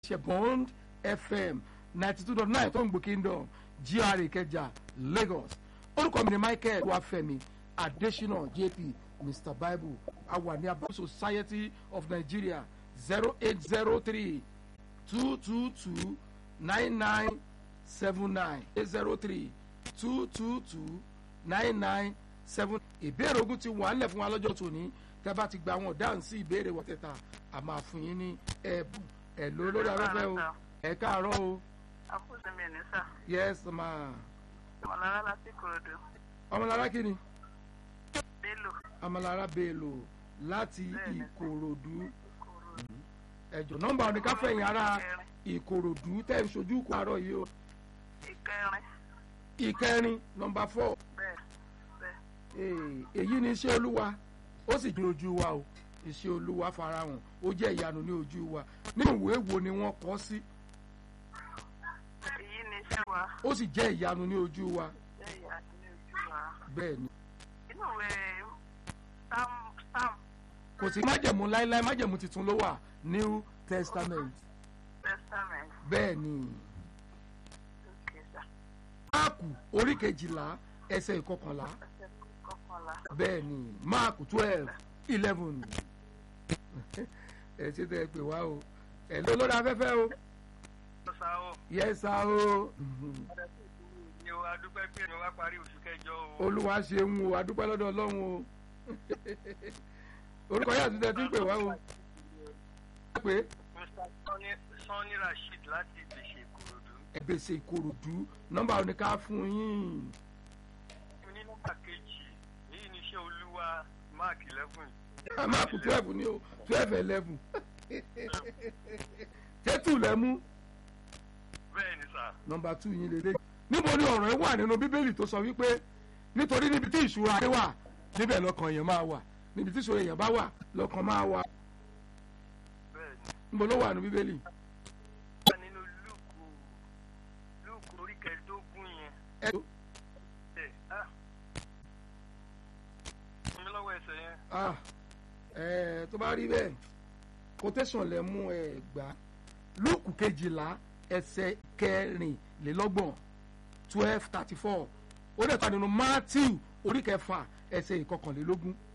ṣe bond fm ninety two dot nine tó ń gbò kingdom gra ìkẹjà lagos orúkọ mi ni michael wafẹmi adesina jp mr bible awa ní abúlé society of nigeria zero eight zero three two two two nine nine seven nine eight zero three two two two nine nine seven ìbéèrè ogun ti wà nílẹ̀ fún wa lọ́jọ́ tòní tẹ́ bá ti gba àwọn ọ̀dáhùn sí ìbéèrè wọ̀tẹ̀ta a máa fún yín ní ẹ̀bùn ẹ̀ ló lórí afẹ́fẹ́ o ẹ̀ káàárọ̀ o àkóso mi ní sà yes ma ọmọlára láti korodo ọmọlára kí ni bello ọmọlára bello láti Bẹ́ẹ̀ni. ìkòròdú korodo ẹ̀jọ̀ nọ́mbà oníkáfẹ̀yìn ara ìkòròdú tẹ̀ ń sojú kọ àárọ̀ yìí o ìkẹrin ìkẹrin nọ́mbà fọ́ bẹ́ẹ̀ bẹ́ẹ̀ èyí ni iṣẹ́ olúwa ó sì jẹ́ ojú wa o iṣẹ́ olúwa farahàn ó jẹ́ ìyanu ní ojú wa nínú ìwé wo ni wọ́n kọ́ sí èyí ni iṣẹ́ wa ó sì jẹ́ ìyanu ní ojú wa jẹ́ ìyá ní ojú wa bẹ́ẹ̀ ni inú ìwé sam sam kò sí májẹ̀mú láéláé májẹ̀mú tuntun ló wà new testament testament bẹ́ẹ̀ ni òkè sà máàkù orí kejìlá ẹsẹ̀ ìkọkànlá ẹsẹ̀ kọkànlá bẹ́ẹ̀ ni máàkù twelve eleven ẹ ṣe tẹ́ ẹ pè wá o ẹ ló lórí afẹ́fẹ́ o ọ̀sà o yẹ́sà o ni o adúpẹ́ pé ni wá parí oṣù kẹjọ o. olúwa ṣeun o adúpẹ́ lọ́dọ̀ ọlọ́run o orúkọ yàtú tẹ tí ń pè wá o pé mr sanni sanni rasheed láti ìgbésẹ̀ ìkòròdú. ẹgbẹ́sẹ̀ ìkòròdú nọ́mbà oníká fún yín ní nọ́mbà kejì èyí ni iṣẹ́ olúwa mark eleven. máàkù twelve ni o twelve eleven tẹ́tù lẹ́mú bẹ́ẹ̀ ni sà. nọ́mbà two yín lélẹ́ níbo ni ọ̀rọ̀ ẹ wà nínú bíbélì tó sọ wípé nítorí níbi tí ìṣúra ayé wà níbẹ̀ lọ́kàn èèyàn máa wà níbi tí ìṣúra èèyàn bá wà lọ́kàn máa wà bẹ́ẹ̀ ni. níbo ló wà nínú bíbélì wà nínú lúùkù lúùkù orí kẹẹ̀ẹ́dógún yẹn. ẹ ẹ ah fún mi lọ́wọ́ ẹsẹ̀ yẹn. ah ẹ tó bá rí bẹ́ẹ̀ quotation lẹ mú ẹ gbà lúùkù kejìlá ẹsẹ̀ kẹrìnlélọ́gbọ̀n twelve thirty four ó dẹ̀ ta nínú matthew orí kẹfà ẹsẹ̀ ìkọkànlélógún